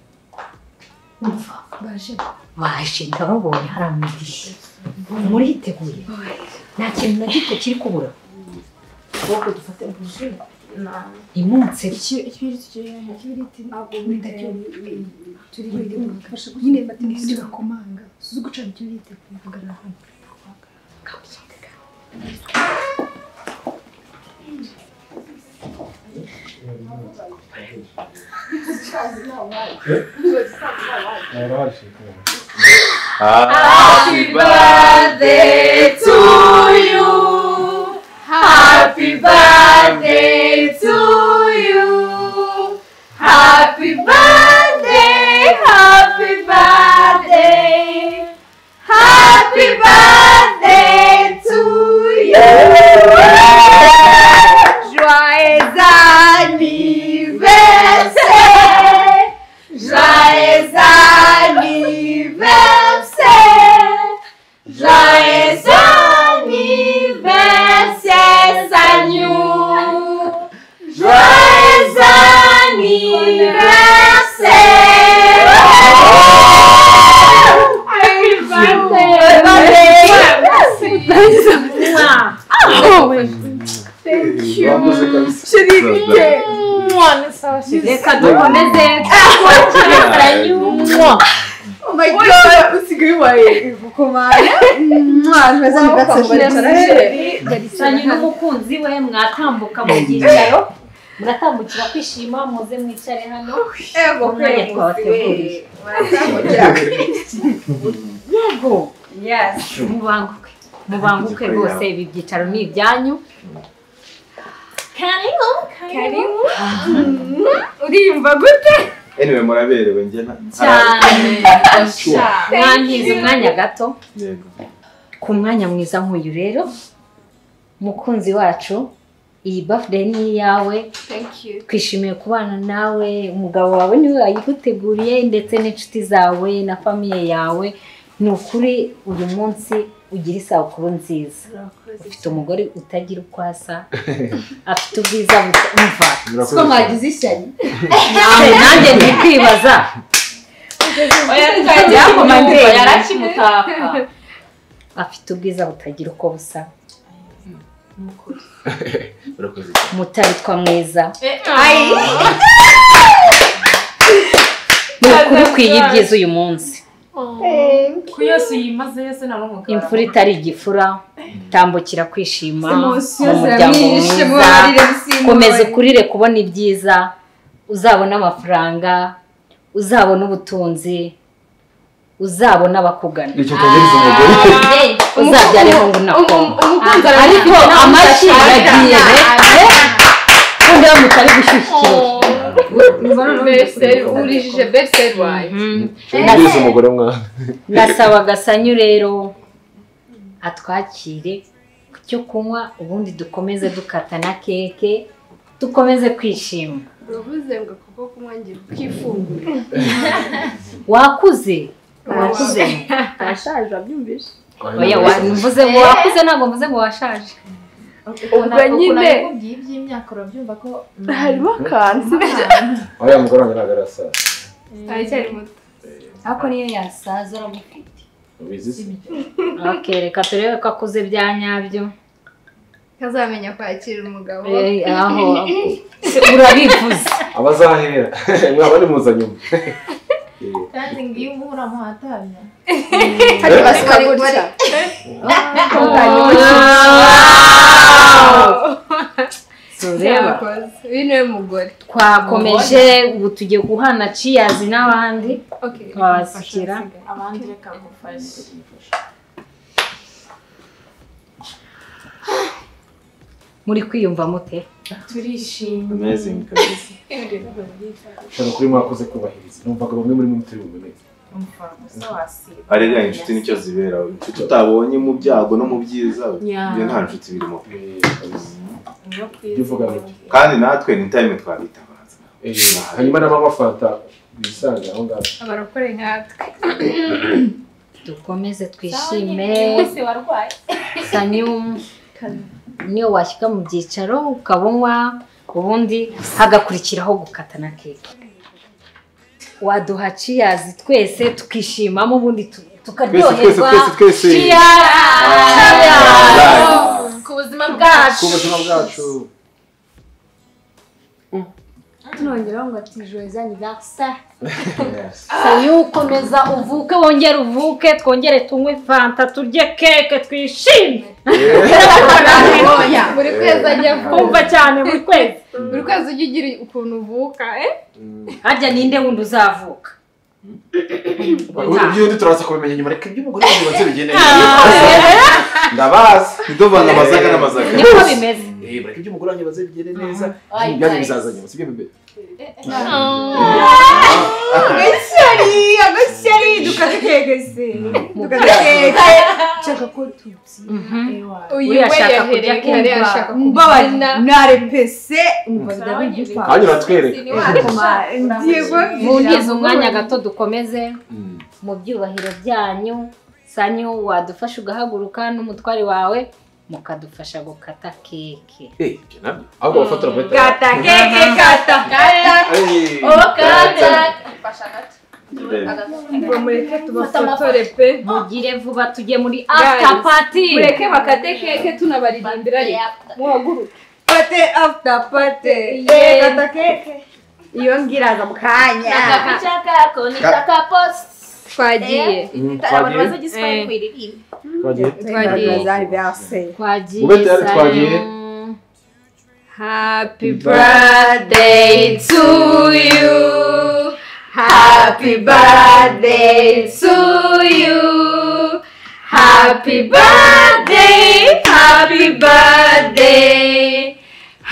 S7: baje
S13: baje ndababonye hari amadirishya muriteguye nta kintu na gito kiri kubura
S9: Ahubwo dufate buji
S13: ntimunse
S9: ikibiriti kiri hehe ikibiriti ntabwo
S7: wihariye.
S9: turi
S7: nyine batindi bakomanga suzi gucana icyo bita kuvugana hano
S8: Happy birthday to you. Happy birthday to you. Happy birthday. Happy birthday. Happy birthday to you. Joyeux anniversaire. Joyeux anniversaire Joyeux anniversaire Sagnou Joyeux anniversaire Happy birthday Oh, Thank you. Chérie,
S13: reka dukomeze
S9: Oh my god, usigaye ubaye gukomanya. Mwaza
S13: sanyu n'umukunzi we mwatambuka mubyicaro muratambukira kwishima muze mwicare hano
S9: Ego,
S13: umwanya
S9: kwezi
S13: twabateguriye yego mubanguke mubanguke rwose ibi byicaro ni ibyanyu karibu karibu
S7: urimva gute
S2: anyway muraberewe njye na
S13: cyane
S2: Sure.
S13: mwangize umwanya gato
S2: yego
S13: ku mwanya mwiza nk'uyu rero mukunzi wacu iyi birthday ni iyawe twishimiye kubana nawe umugabo wawe niwe wayiguteguriye ndetse n'inshuti zawe na famiye yawe ni ukuri uyu munsi ugira isabukuru nziza ufite umugore utagira uko asa afite ubwiza bumva
S9: Siko mwagize ishyari.
S13: nawe nanjye ndi kwibaza byakomandeye yarakimutaka afite ubwiza butagira uko busa
S15: urakoze
S13: mutabitwa mwiza
S9: Ai.
S13: ni ukuri ukwiye ibyiza uyu munsi
S9: Ku yose uyimaze yose nabo mugabo.
S13: imfura itari igifura tambukira kwishima
S9: Emotion
S13: mu muryango
S9: ziramwishe,
S13: mwiza
S9: mubarire bisimbuye.
S13: komeza ukurire kubona ibyiza uzabona amafaranga uzabona ubutunzi uzabona abakugana
S2: icyo cyagereza umugore
S13: uzabyare ngo unakoma ariko amashyi yagiye kugira ngo utari gushyushya ikirori
S7: Beriseri urijije beriseri wanjye
S6: Mbese umugore mwana
S13: ndasaba gasanyu rero atwakire ku cyo kunywa ubundi dukomeze dukata na keke dukomeze kwishima
S7: uravuze ngo kuko kunywa ngira ukifungura
S13: wakuze wakuze
S1: arashaje wabyumvise
S13: oya wa- mvuze ngo wakuze ntabwo mvuze ngo washaje
S7: ubwo nyine
S16: by'imyaka urabyumva ko
S1: harimo akantu
S6: uriya mugore wanjye ntabwo arasaza
S7: aracyari muto
S13: ariko niyo yasaza aramufite
S6: ubizi se
S13: okay reka turebe ko akuze bya nyabyo
S7: ntazamenya kwakira umugabo
S13: Eh, aho urabivuze
S6: abazahera mwaba ari muzanyuma
S16: kandi ngo iyo umuhura amuhatanya
S6: Hari basika
S16: gutya
S13: tureba
S7: uyu niwe mugore
S13: twakomeje ubu tugiye guhana ciyazi n'abandi twabasukira
S16: abandi reka ngufashe
S13: muri kwiyumva mute
S16: turishimye
S6: Amazing, kabisa. ushobora kuba mwakoze kubahiriza numvaga bamwe muri mwe mutari buboneze
S16: umuforomoso wasiba
S2: arega inshuti nicyo zibera inshuti utabonye mu byago no mu byiza
S16: Yeah.
S2: ibyo nta nshuti birimo
S16: niyo
S6: ibyo uvuga bike
S2: kandi natwe ni time twabitabaza
S6: hanyuma n'ababafata bisange aho ngaho
S7: abarokore nkatwe
S13: dukomeze twishime
S7: Ishime. warwaye
S13: sanium niyo washyika mu byicaro ukabonywa ubundi hagakurikiraho gukata na keke waduha ciyazi twese tukishimamo ubundi tu- tukaryoherwa
S6: twese, twese, twese.
S16: ku buzima bwacu
S6: ku buzima bwacu
S13: tunongeraho ngo ati joyeux anniversaire sayo ukomeza uvuke wongere uvuke twongere tunywe fanta turye keke twishime
S7: buri kwezi ajya
S13: kumva cyane buri kwezi
S7: buri kwezi ujya ugira ukuntu uvuka eh
S13: harya ninde wundi uzavuka
S6: iby'undi turaza kubimenya nyuma reka iby'umugore wanjye batse bigende
S2: ndabazi ntiduvanga amazaga n'amazaga
S13: niko bimeze
S6: Eh, bareka iby'umugore wanjye baze bigende neza
S13: Ay,
S6: ibyanyu
S13: nice.
S6: bizaza nyuma sibyo bebe
S8: agashyari agashyari dukaze keke se dukaze keke nshaka ko tubyi
S7: uyu we yahereye kare ashaka kubyina
S8: narepese umva ndabona igipangu
S6: Kandi uratwereka.
S8: ngiye kubabwira.
S13: muntize umwanya gato dukomeze mu byubahiro byanyu sanyu wadufasha ugahaguruka n'umutwari wawe mukadufasha gukata keke
S6: Eh, ibyo nabyo ahubwo bafatira bagahita-
S13: Kata keke, kata.
S16: kata
S6: Ay.
S16: oh kata
S13: Ngo mureke tubafotore pe mugire vuba tujye muri after
S7: Guys,
S13: party
S7: mureke bakate keke tunabaririmbira muhaguruke
S8: pate after pate
S7: Yeah.
S8: kata keke iyo ngiraza mu kanya
S7: twagiye
S6: Mm, twagiye.
S7: Eh.
S6: Twagiye.
S13: twagiye
S6: Ube tayari twagiye.
S7: Happy birthday to you. Happy birthday to you. Happy birthday. Happy birthday.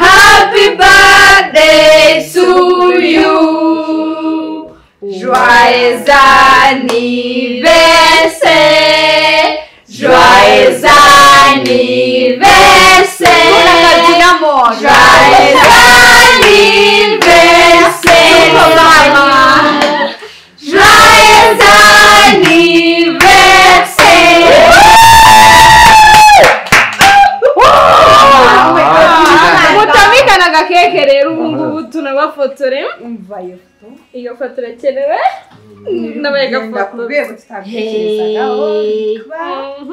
S7: Happy birthday to you. Joyeux anniversaire. Joyeux anniversaire Joyeux anniversaire maman. Joyeux anniversaire mutamikana agakeke rero ubu ngubu tunabafotore iyo foto irakenewe ndabaye agafoto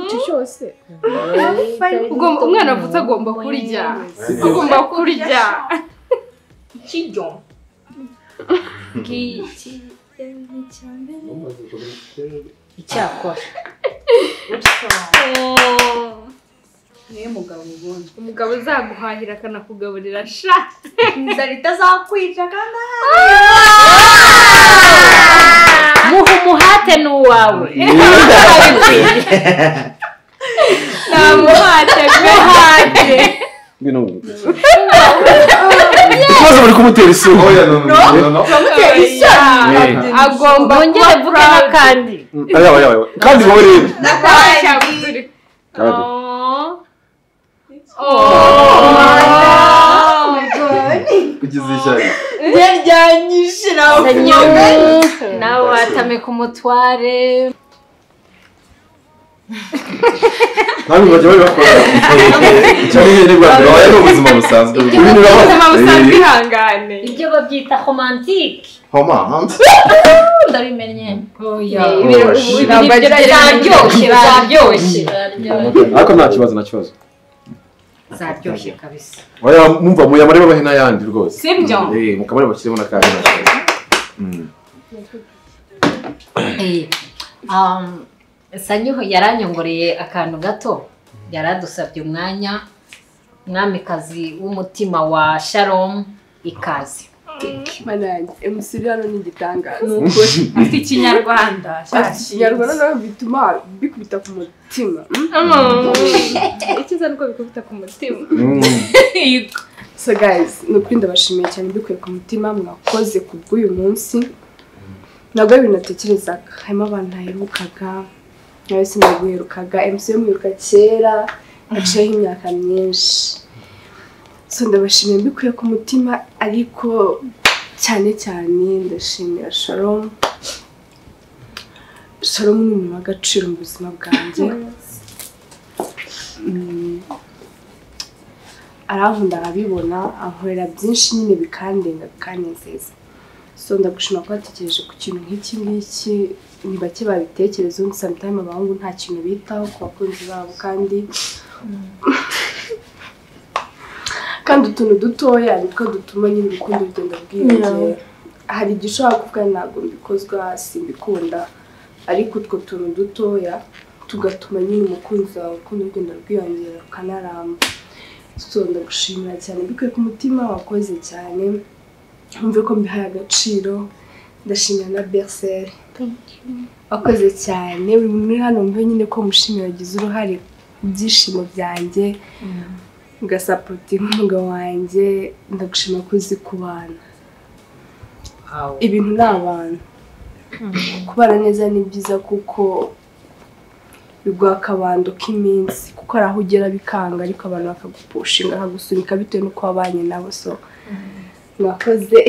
S7: icyo cyose Ugomba- umwana avutse agomba kurya agomba kurya ikiryo icyakora
S8: niyo mugabo ubundi
S7: umugabo uzaguhahira akanakugaburira sha
S8: inzara itazakwica kandi
S13: muha umuhate ni uwawe
S7: nta muhate
S6: Ngwino, ngwino. maze bari kumutera isura
S2: oya no no no
S7: Turamutera isoni
S6: Yeah.
S7: agomba
S13: Bongere vuge n'akandi
S6: Aya, aya, aya. kandi wowe rero
S7: n'akandi
S6: kandi
S2: ugize ishyari
S7: ndyanyishira
S13: nawe watame ku mutware
S2: ntabwo bajya babikora cyane nyine rwanda wabaye ni ubuzima busanzwe
S7: ubuzima busanzwe
S2: Eh,
S7: ihangane
S13: ibyo babyita romantike
S2: homa hanze
S13: ndabimenye
S2: Oh, shit.
S13: zaryoshye zaryoshye
S2: ariko nta kibazo nta kibazo
S13: zaryoshye kabisa
S6: Oya, mumva muyamare babahe n'ayandi rwose
S13: Si byo?
S6: Eh, mukamare bashyiremo n'akandi nta kibazo. Mm.
S13: Eh, um, sanyiho yaranyongoreye akantu gato yaradusabye umwanya mwamikazi w'umutima wa sharomu ikaze
S1: manage emusiri hano ni igitangaza
S13: Ni ukuri. Afite Ikinyarwanda,
S1: afite ikinyarwanda nawe bituma bikubita ku mutima
S7: icyiza nuko bikubita ku mutima
S1: so guys ni ukuri ndabashimiye cyane mbikuye ku mutima mwakoze ku bw'uyu munsi ntabwo ari ibintu natekerezaga harimo abantu naherukaga nawe sinaguherukaga emusi yo mwiruka kera haciyeho imyaka myinshi so ndabashimiye mbikuye ku mutima ariko cyane cyane ndashimira sharomu sharomu ni umuntu w'agaciro mu buzima bwanjye Mm. arankunda arabibona ankorera byinshi nyine bikandenga bikanezeza so ndagushima ko watekereje ku kintu nk'iki ngiki ni bake babitekerezaho ngo sometime abahungu nta kintu bitaho ku bakunzi babo kandi kandi utuntu dutoya nitwo dutuma nyine urukundo rugenda bwiyongera
S17: Yeah.
S1: hari igihe ushobora kuvuga ntabwo mbikozwa simbikunda ariko utwo tuntu dutoya tugatuma nyine umukunzi wawe urukundo rugenda rwiyongera rukanaramba so ndagushimira cyane mbikuye ku mutima wakoze cyane wumve ko mbihaye agaciro ndashimira na berseri wakoze cyane buri muntu uri hano mbe nyine ko mushimira wagize uruhare mu byishimo byanjye ugasapotinga umugabo wanjye ndagushima ko uzi kubana ibintu ni abantu kubana neza ni byiza kuko biguha akabando k'iminsi kuko hari aho ugera bikanga ariko abantu bakagupushinga bakagusunika bitewe n'uko wabanye nabo so mwakoze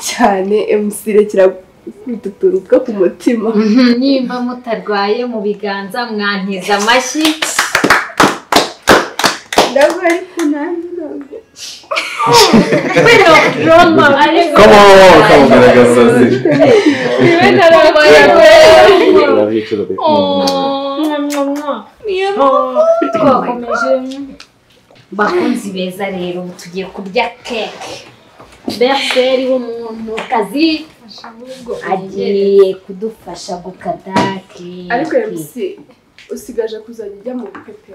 S1: cyane emusire kirakubita utuntu two ku mutima
S13: nimba mutarwaye mu biganza mwantiza amashyi
S1: ndabwo ariko nanjye ntabwo
S2: Come on, come on, garagaza ze. Love you too, baby.
S13: twakomeje bakunzi beza rero ubu tugiye kurya keke berseri w'umuntu kazi agiye kudufasha gukata keke
S1: ariko emusi usigaje kuzajya ujya mu bukwe pe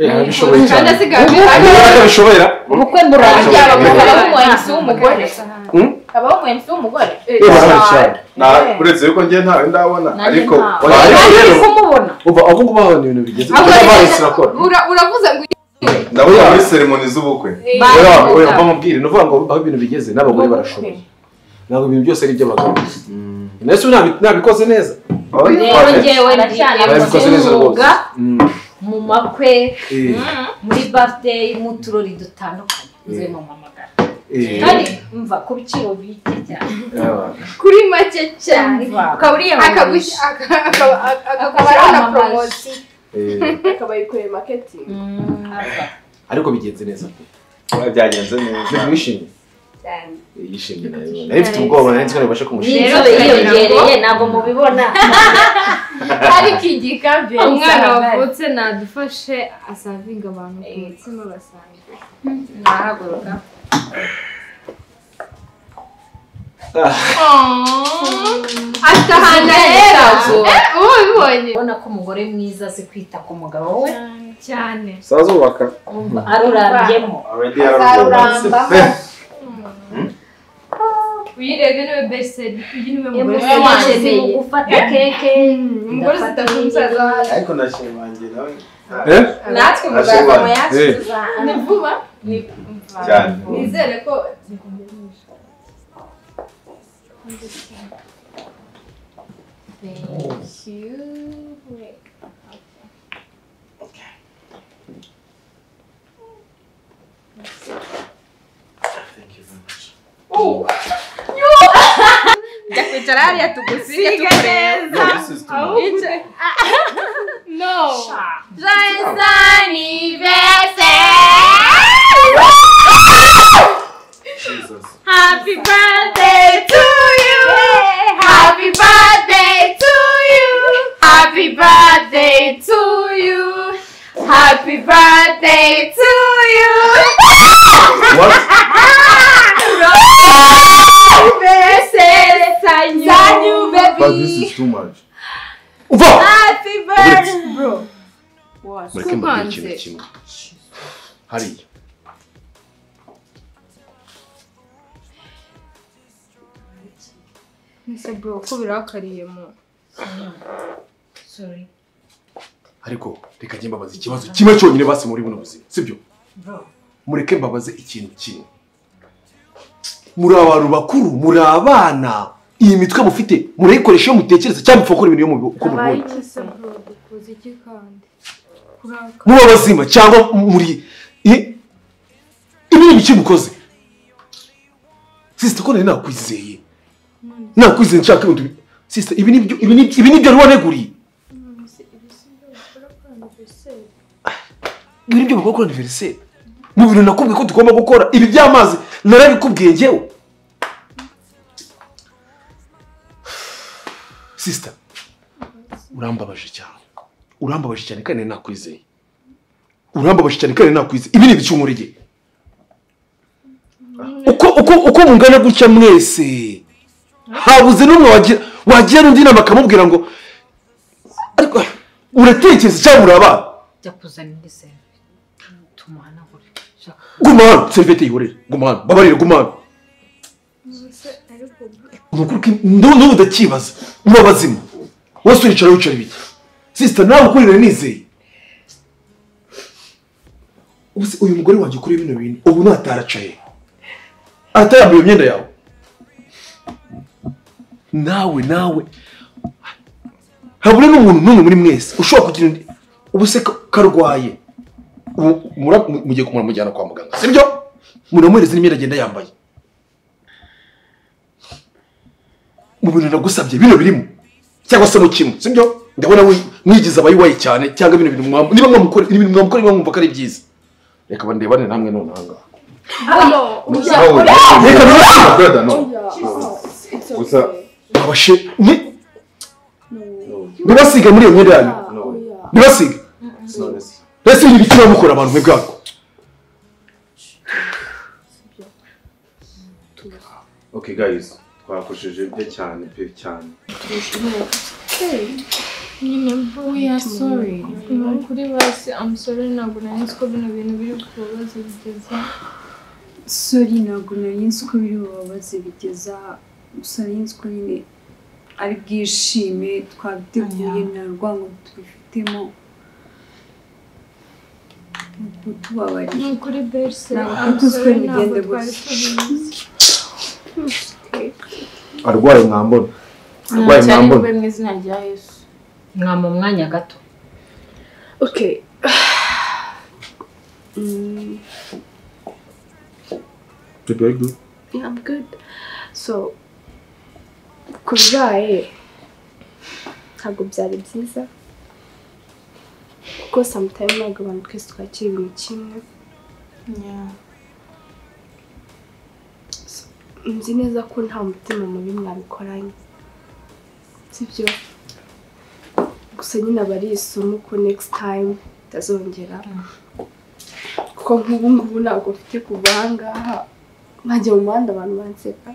S6: Eh, arabishoboye
S1: Kandi
S6: cyane.
S1: asigaje-
S6: Ubwo arabishobora.
S13: ubukwe
S6: burangiye. Hmm?
S8: abaho mu MC w'umugore
S2: Eh, barabaye cyane. Na- uretse yuko njye ntawe ndabona ariko
S6: Oya, ariko rero,
S8: kumubona
S6: Uva aho kuba ni ibintu bigeze
S7: Ahubwo
S6: kuba bahise
S7: reka-
S6: bakora.
S7: Ura- uravuze ngo
S2: ndabona muri seremoni z'ubukwe
S7: Eh.
S6: Oya, oya, uva mu bwire. Ni ukuvuga ngo aho ibintu bigeze n'abagore barashoboye. Ntabwo ibintu byose ari iby'abagabo. Nahise nabi- nabikoze neza.
S13: rero ngewe ngiye
S6: Nabikoze neza rwose.
S13: umwuga
S6: Mm.
S13: mu makwe
S6: Eh.
S13: muri birthday mu turori dutandukanye nzuye mu mamagara
S6: Eh.
S13: kandi mva ku biciro bike cyane
S6: Yaba.
S7: kuri make cyane
S13: Ukaba uriyamamaje.
S7: Akagusi- aka- akaba- aka- akaba ari na
S1: Akwiyamamaje.
S7: poromosi
S6: Eh.
S1: akaba yikoreye maketingi
S6: ariko bigenze neza pe
S2: byagenze neza
S6: wishimye
S1: cyane
S6: Eh, yishimye nayo nari mfite ubwoba nari nzi ko nabasha
S13: rero
S6: kumushimira
S13: biriyongereye ntabwo mubibona
S7: ariko igikabe umwana
S8: Isabel.
S7: wavutse nadufashe asavinga abantu ku mutima basanzwe nahaguruka afite ahantu ahera Eh, ubu ubibonye
S13: ubona ko umugore mwiza azi kwita ku mugabo we
S7: cyane
S2: sazubaka
S13: Umva arurambye
S2: already yararwubatse
S7: uyirebye niwe beseri uyu niwe
S13: Emugore
S7: mugore
S13: wanjye
S7: wanjye
S13: ni ugufata keke
S7: umugore zitatu umusaza wacu
S2: ariko nashimangira nawe
S6: Eh?
S7: natwe mu
S2: Nashimangira.
S7: bwazamo yacu
S6: Eh.
S7: tuzahana ni vuba
S2: Cyane.
S18: nizere ko
S7: Thank you. Wait.
S8: jya kwicara hariya tugusige
S7: Siga neza. Ahubwo- No. Joyous anniversary. Happy birthday to you. Happy birthday to you. Happy birthday to you. Happy birthday to you. What?
S2: But this is too much.
S7: Happy birthday, bro. What?
S6: mureke mubwire ikintu kimwe hariya
S7: Mr. Bro, ko birakariye mu. Sorry.
S6: ariko reka njye mbabaze ikibazo kimwe cyonyine basi muri buno buzima sibyo
S7: Bro.
S6: mureke mbabaze ikintu kimwe muri abantu bakuru muri abana iyi mitwe mufite murayikoresha iyo mutekereza cyangwa mupfa gukora ibintu iyo mubi- uko
S7: Abaye
S6: mubibona
S7: iki se bro? Dukoze iki kandi? Kurakara.
S6: muba bazima cyangwa muri i- ibindi bice mukoze sisita ko nari nakwizeye nakwizeye nshaka ibintu bi- sisita ibi nibyo ibi ni- ibi nibyo wari waneguriye ibi nibyo bakora kuri aniveriseri mu bintu nakubwiye ko tugomba gukora ibi by'amazi narabikubwiye ngewe sisita urambabaje cyane urambabaje cyane kandi nari nakwizeye urambabaje cyane kandi nari nakwizeye ibi ni ibicumurige uko uko uko mungana gutya mwese habuze n'umwe wagira wagira n'undi inama akamubwira ngo ariko uratekereza cyangwa muri abana
S13: jya kuzanira iseri tumuhanagure shaka
S6: guma hano serivete yiborera guma hano babarire guma hano ni ukuri ko- n'ubu n'ubu ndakibaza muba bazima wese uricara wicara ibiki sisita nawe ukurira nizeye ubu se uyu mugore wanjye ukuriye bino bintu ubu nataracaye atayambaye iyo myenda yawe nawe nawe habure n'umuntu n'umwe muri mwese ushobora kugira undi ubu se ka- karwaye ubu mura- mu- mugiye kumujyana kwa muganga sibyo muramuhereza n'imyenda agenda yambaye mu bintu nagusabye bino birimo cyangwa se mu kimwe sibyo ndabona wi- mwigize abayiwaye cyane cyangwa bino bintu mwamukora niba mwamukora ibi bintu mwamukora niba mwumva ko ari byiza reka bandebane namwe none ahangaha reka none-
S2: Brother, no. Gusa
S6: babashe ni bibasiga muri iyo myenda yanyu bibasiga mbese ibi bikira mukora abantu mwe bwabwo
S2: okay guys, twakoresheje bye cyane pe cyane.
S7: nyine we are sorry ni ukuri basi i'm sorry ntabwo nari nzi ko bino bintu biri kubabaza bigeze
S18: sori ntabwo nari nzi ko biri bubabaze bigeza gusa nari nzi ko nyine ari bwishime twabiteguye nta rwango tubifitemo nuko
S7: ni
S18: tubabariye
S7: ukuri berse
S18: Ntabwo
S7: i'm
S18: twari
S7: sorry
S18: tuzi ko
S7: ntabwo
S18: bigenda
S7: twari
S18: gutya.
S7: tubizi
S2: Arwaye mwambona. Arwaye mwambona.
S8: mu izina rya yesu
S13: mwama umwanya gato
S1: Okay. mm,
S2: Prepare good.
S1: yeah, I'm good. So, ku bibaye ntabwo byari byiza kuko sometimes ntabwo abantu twese twakira ibintu kimwe So, nzi neza ko nta mutima mubi mwabikoranye sibyo gusa nyine aba ari isomo ko next time itazongera kuko nk'ubu ngubu ntabwo mfite kuva aha ngaha nkajya mu muhanda abantu banseka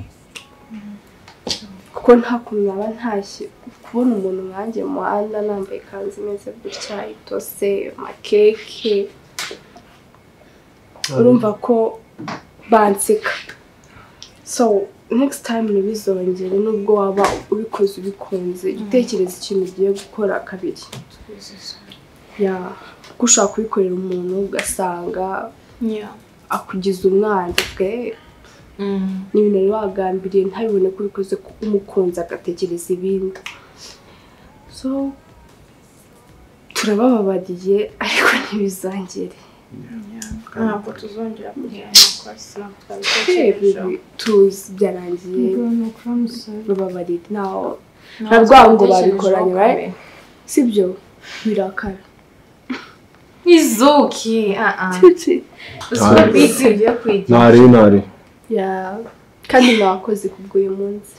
S1: kuko nta kuntu naba ntashye kubona umuntu nkanjye mu muhanda nambaye ikanzu imeze gutya itose amakeke urumva ko banseka so next time ntibizongere nubwo waba ubikoze ubikunze gitekereza ikintu ugiye gukora kabiri ya kuko ushobora kubikorera umuntu ugasanga akugize umwana twe n'ibintu wari wagambiriye ntabibone ko ubikoze ko umukunzi agatekereza ibindi so turabababariye ariko ntibizongere
S19: ntabwo tuzongera kugira amakosa ntabwo
S1: twebwe
S19: twabitekerejeho
S1: tuzi byarangiye bababarira ntaho nta
S19: Ntabwo
S1: rwango
S19: twatekerejeho
S1: babikoranye right?
S19: kabiri.
S1: si byo birakara
S19: izuki aha
S6: Ntawe.
S19: bisi ibyo kwigira
S6: ntari ntari
S1: Yeah. kandi mwakoze kubw'uyu munsi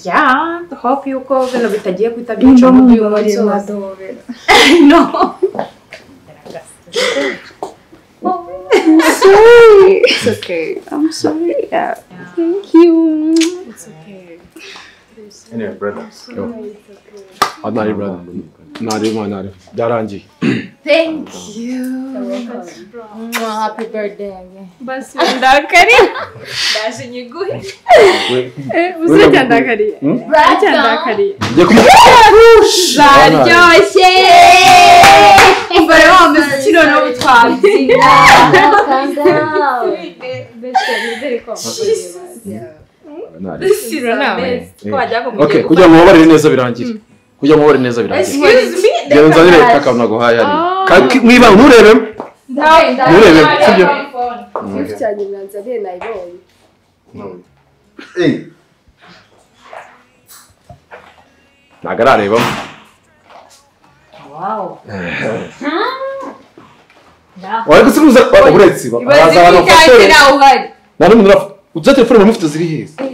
S19: ya hope yuko bino bitagiye guhita
S1: Nimba
S19: byica mu uyu
S1: mubabarira,
S19: munsi wose
S1: mwadobera.
S19: no
S1: sorry. It's okay. I'm sorry. Yeah. Thank you. It's okay.
S6: anyway brother
S2: ntari brother ntari mwana ntari byarangiye
S19: thank you Mwah, happy birthday again basi ndakari ndaje nyiguhe
S1: uzacyandakariye
S2: Hmm?
S1: uzacyandakariye
S2: Njye kumu-
S19: baryoshye umva rero wameze kino n'ubu twabyina
S2: Ntari.
S19: Siro nawe twajya
S2: Eh. Okay, kugira ngo mubabarire neza birangire kugira ngo mubabarire neza birangire
S19: Excuse me,
S2: genda unzanire
S19: reka-
S2: akantu naguhaye hano Ka- ki- mwibanga nturebemo Nturebe, sibyo? Mm.
S1: Ifu cyane ibiganza bye nayibonye
S2: ntabwo ararebamo
S13: Wow.
S2: wari gusubiza uretse baraza abantu bafashe nta n'umuntu urapfa utuze telefone mu mufite ziri heza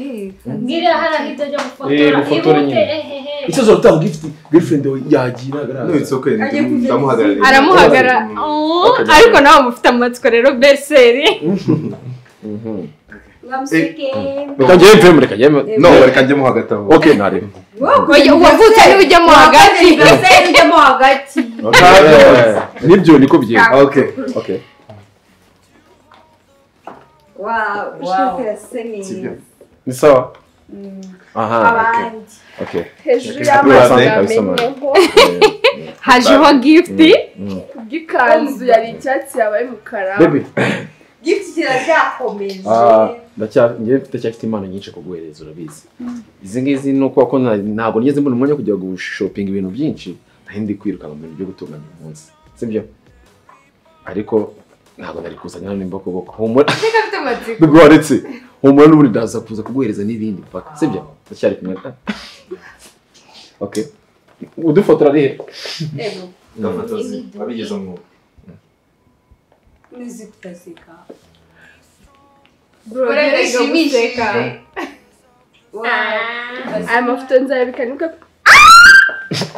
S13: Ngira hari aho itajya
S2: Eh,
S13: gufotora.
S2: gufotora
S13: Ihute,
S2: nyine.
S13: ehehe.
S2: ikibazo utaha gifite girlfriend we yagiye ntagaragaza no it's okay ndamuhagarariye
S20: aramuhagara Oh, ariko nawe mufite amatsiko rero beseri
S2: reka njyewe mvemo reka njyewe
S6: no reka njyemo hagati aho
S2: okay ntareba
S20: wavutse ntujyamo hagati
S5: ujyamo hagati
S2: nibyo niko bigenda
S6: okay
S2: okay
S5: wawu ishati irasa neza
S6: Sibyo.
S2: ni sawa aha okay
S5: abandi
S2: okay
S1: hejuru
S2: Okay.
S1: y'amagambo
S2: Kabisa,
S1: amenye
S2: man.
S1: ko
S20: hajeho gifuti
S1: bw'ikanzu yari icyatsi yabaye umukara
S2: baby
S1: gifuti kiracyakomeje
S2: Ah, ndacya- njyewe ndacyafite impano nyinshi kuguhereza urabizi izi ngizi ni uko ko nta- ntabwo nigeze mbona umwanya wo kujya gushopinga ibintu byinshi nari ndi kwirukanka mu bintu byo gutunganya uyu munsi sibyo ariko ntabwo nari kuzana hano imbokoboko humura
S19: afite amatsiko.
S2: Baby, waretse humura n'ubundi ndaza kuza kuguhereza n'ibindi paka sibyo ndacyari kumwe ah. okay udufotora rero
S6: ndafotozi abigeze umwuga
S5: n'izitaseka
S1: Bro,
S19: Urebe
S1: ntibiga
S19: bishimishije.
S1: guseka. aya mafoto nzayabika nibwo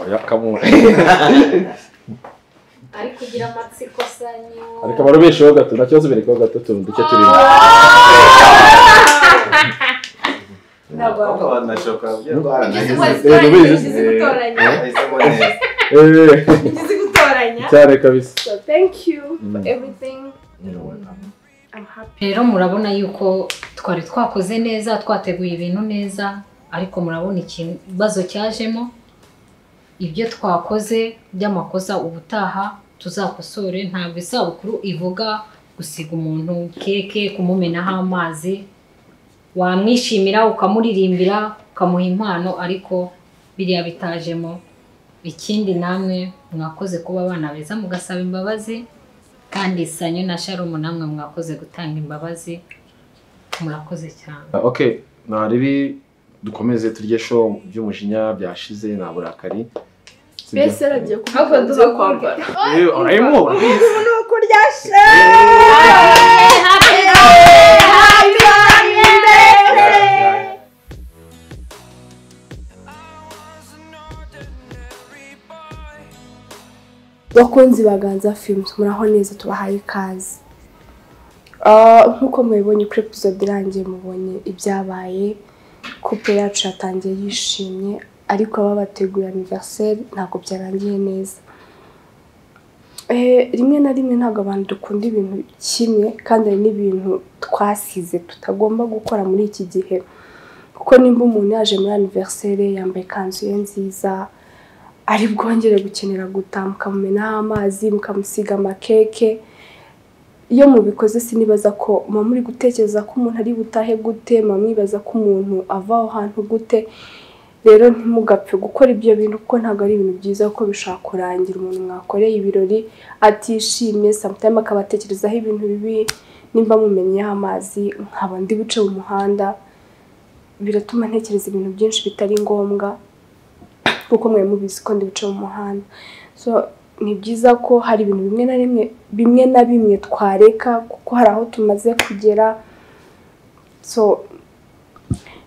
S2: oya kamwe
S13: Ari kugira amatsiko sanyu.
S2: ariko abarobesheho gato nta kibazo berekeho gato utuntu duke turimo
S6: abakobwa banashoka
S2: Eh,
S1: gutoranya
S2: cyane kabisa
S1: so thank you for
S13: Mm.
S1: everything I'm happy
S13: Rero murabona yuko twari twakoze neza twateguye ibintu neza ariko murabona ikibazo cyajemo ibyo twakoze by'amakosa ubutaha tuzakosore ntabwo isabukuru ivuga gusiga umuntu keke kumumenaho amazi wamwishimira ukamuririmbira ukamuha impano ariko biriya bitajemo ikindi namwe mwakoze kuba abana beza mugasaba imbabazi kandi sanyu na sharumu namwe mwakoze gutanga imbabazi murakoze cyane
S2: ok ntaribi dukomeze turye show by'umujinya byashize nta burakari
S1: mbese aragiye kuvuga ngo zo kwambara
S2: Eh, urayimo urabizi
S1: bakunzi baganza films muraho neza tubahaye ikaze Ah, nk'uko mubibonye kuri episode irangiye mubonye ibyabaye kupe yacu yatangiye yishimye ariko aba bateguye aniversary ntabwo byarangiye neza Eh, rimwe na rimwe ntabwo abantu dukunda ibintu kimwe kandi hari n'ibintu twasize tutagomba gukora muri iki gihe kuko nimba umuntu yaje muri aniversary yambaye ikanzu ye nziza ari bwongere gukenera gutaha mukamumenaho amazi mukamusiga amakeke iyo mubikoze sinibaza ko mama uri gutekereza ko umuntu ari butahe gute mama ibaza ko umuntu ava aho hantu gute rero ntimugapfe gukora ibyo bintu kuko ntabwo ari ibintu byiza kuko bishobora kurangira umuntu mwakoreye ibirori atishimye samutayime akaba atekerezaho ibintu bibi nimba mumenyeho amazi nkaba ndi buce mu muhanda biratuma ntekereza ibintu byinshi bitari ngombwa kuko mwari mubizi ko ndi buce mu muhanda so ni byiza ko hari ibintu bimwe na bimwe bimwe na bimwe twareka kuko hari aho tumaze kugera so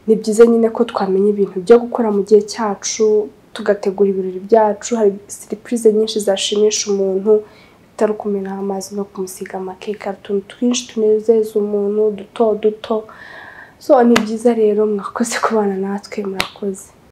S1: ni byiza nyine ko twamenya ibintu byo gukora mu gihe cyacu tugategura ibirori byacu hari siripurize nyinshi zashimisha umuntu bitari ukumenaho amazi no kumusiga amakeke hari utuntu twinshi tunezeza umuntu duto duto so ni byiza rero mwakoze kubana natwe murakoze